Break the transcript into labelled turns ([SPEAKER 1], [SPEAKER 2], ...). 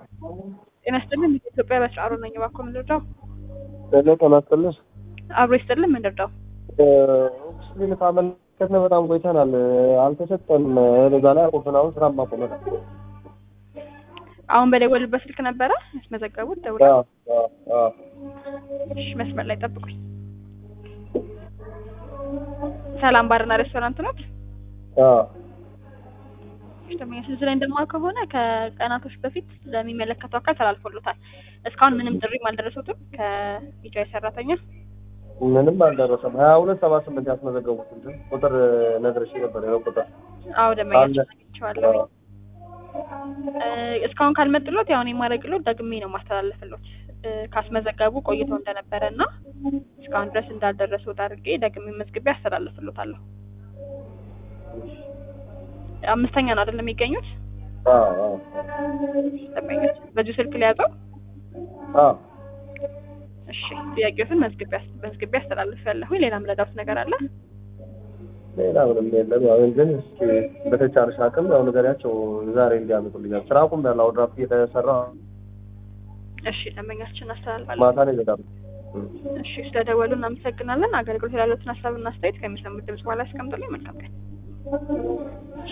[SPEAKER 1] ጤና ይስጥልን ኢትዮጵያ በስራሩ ነኝ። እባክዎ ምን ልርዳው?
[SPEAKER 2] ሄሎ ጤና ይስጥልኝ።
[SPEAKER 1] አብሮ ይስጥልን ምን ልርዳው?
[SPEAKER 2] ኦክስጂን ካመለከትን በጣም ቆይተናል። አልተሰጠንም። እዛ ላይ አቁብን አሁን ስራ ማቆመ
[SPEAKER 1] አሁን በደወሉበት ስልክ ነበረ ያስመዘገቡት? ደውላ እሺ፣ መስመር ላይ ጠብቁኝ። ሰላም ባርና ሬስቶራንት ነው? ደንበኞች እዚህ ላይ እንደማ ከሆነ ከቀናቶች በፊት ለሚመለከተው አካል ተላልፎሎታል። እስካሁን ምንም ጥሪም አልደረሱትም ከቢጃይ ሰራተኛ
[SPEAKER 2] ምንም አልደረሰም። ሀያ ሁለት ሰባ ስምንት ያስመዘገቡት እንጂ ቁጥር ነግረሽ ነበር። ያው ቁጥር
[SPEAKER 1] አዎ ደንበኞች አግኝቼዋለሁ። እስካሁን ካልመጡሎት ያሁን የማደርግሎት ደግሜ ነው ማስተላለፍሎት ካስመዘገቡ ቆይተው እንደነበረ እና እስካሁን ድረስ እንዳልደረሱት አድርጌ ደግሜ መዝግቤ አስተላልፍሎታለሁ። አምስተኛ ነው አይደለም የሚገኙት? ደንበኞች በዚሁ ስልክ ሊያዘው እሺ ጥያቄዎትን መዝግቤ አስተላልፋለሁኝ። ሌላ ምረዳውት ነገር አለ?
[SPEAKER 2] ሌላ ምንም የለም። ያው ግን እስኪ በተቻለሽ አቅም ያው ንገሪያቸው ዛሬ እንዲያመጡልኛል። ስራ ቁም ያለ አሁን ድራፍት እየተሰራ
[SPEAKER 1] እሺ ደንበኛችን አስተላልፋለሁ።
[SPEAKER 2] ማታ ነው ይዘጋሉ።
[SPEAKER 1] እሺ ስለደወሉ እናመሰግናለን። አገልግሎት ያሉትን ሀሳብና አስተያየት ከሚሰሙት ድምጽ በኋላ ያስቀምጡልኝ። መልካም ቀን።